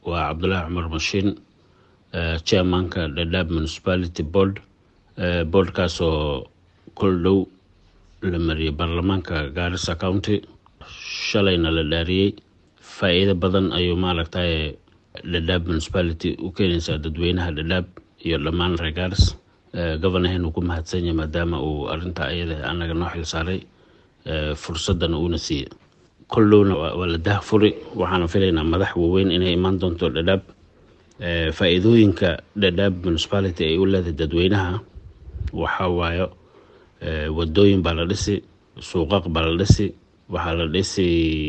waa cabdulaahi cumar mashiin chairmanka dhadhaab municipality board boardkaasoo kol dhow la mariyay baarlamaanka gaarisa county shalayna la dhaariyey faa-iido badan ayuu maaragtay dhadhaab municipality u keenaysaa dadweynaha dhadhaab iyo dhammaan reer gaaris governahen uu ku mahadsan yahay maadaama uu arintaa iyada anaga noo xil saaray fursadana uuna siiyey kol dhowna waa la dahfuri waxaana filaynaa madax waaweyn inay imaan doonto dhadhaab faa-iidooyinka dhadhaab municipality ay u leedahay dadweynaha waxaa waayo wadooyin baa la dhisi suuqaq baa la dhisi waxaa la dhisi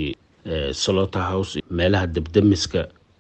slota house meelaha debdemiska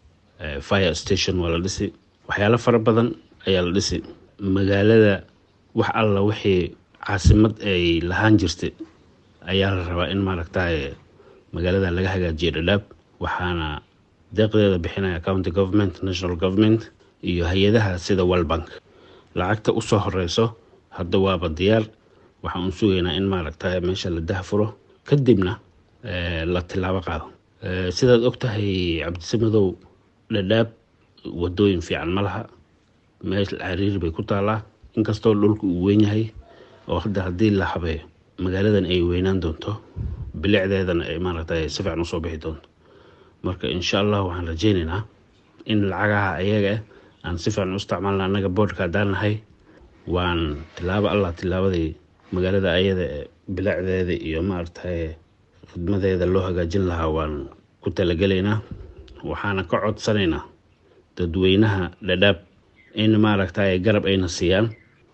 fire station waa la dhisi waxyaalo fara badan ayaa la dhisi magaalada wax alla wixii caasimad ay lahaan jirtay ayaa la rabaa in maaragtay magaalada laga hagaajiyo dhadhaab waxaana deeqdeeda bixinaya county government national government iyo hay-adaha sida worlbank lacagta usoo horeyso hadda waaba diyaar waxaan u sugaynaa in maaragtay meesha la dahfuro kadibna la tilaabo qaado sidaad ogtahay cabdisamadow dhadhaab wadooyin fiican ma laha meel cariiri bay ku taalaa inkastoo dhulka uu weyn yahay oo hadda haddii la habeeyo magaaladan ay weynaan doonto bilicdeedana ay maaragtay si fiican usoo bixi doonto marka insha allah waxaan rajeyneynaa in lacagaha ayaga aan si fiican u isticmaalna annaga boodhka haddaan nahay waan tilaabo allah tilaabadii magaalada ayada bilicdeeda iyo maaragtay khidmadeeda loo hagaajin lahaa waan ku talagelaynaa waxaana ka codsanaynaa dadweynaha dhadhaab in maaragtay garab ayna siiyaan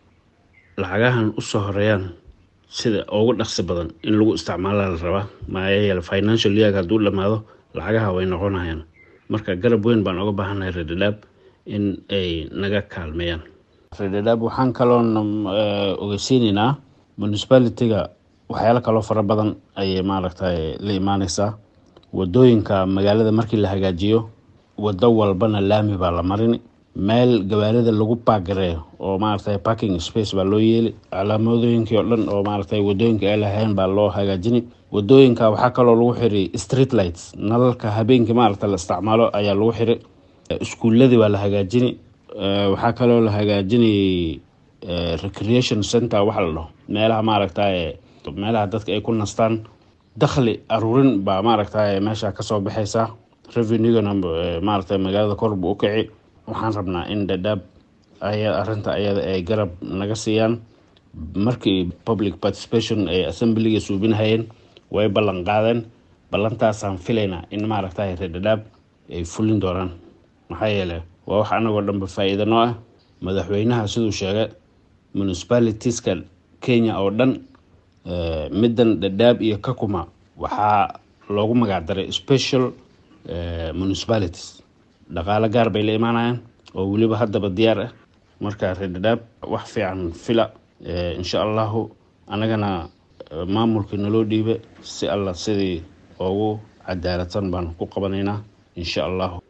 lacagahan usoo horeeyaan sida ugu dhaqsi badan in lagu isticmaala la rabaa maxaa yeele financial year hadduu dhamaado lacagaha way noqonayaan marka garab weyn baan uga baahannahay reer dhadhaab in ay naga kaalmeeyaan reer dhadhaab waxaan kaloon ogeysiinaynaa municipality-ga waxyaalo kaloo fara badan ayay maaragtay la imaaneysaa wadooyinka magaalada markii la hagaajiyo wado walbana laami baa la marini meel gawaarida lagu baagareeyo oo maaragtay parking space baa loo yeeli calaamadooyinkii oo dhan oo maaragtay wadooyinka ay lahayn baa loo hagaajini wadooyinka waxaa kaloo lagu xiri street lights nalalka habeenkii maaragta la isticmaalo ayaa lagu xiri iskuuladii baa la hagaajini waxaa kaloo la hagaajini recreation center waxa la dhaho meelaha maaragtay meelaha dadka ay ku nastaan dakhli aruurin baa maaragtay meesha kasoo baxaysa revenugana maaragtay magaalada korbu u kici waxaan rabnaa in dhadhaab arinta ayada ay garab naga siiyaan markii public participation ay assemblyga suubinahayeen way ballan qaadeen ballantaasaan filaynaa in maaragtay reer dhadhaab ay fulin doonaan maxaa yeele waa wax anagoo dhanba faa-iida noo ah madaxweynaha siduu sheegay municipalitiska kenya oo dhan middan dhadhaab iyo kakuma waxaa loogu magacdaray special municipalities dhaqaalo gaar bay la imaanayaan oo weliba haddaba diyaar ah marka reer dhadhaab wax fiican fila insha allahu annagana maamulkii naloo dhiiba si alla sidii ugu cadaaladsan baan ku qabanaynaa insha allahu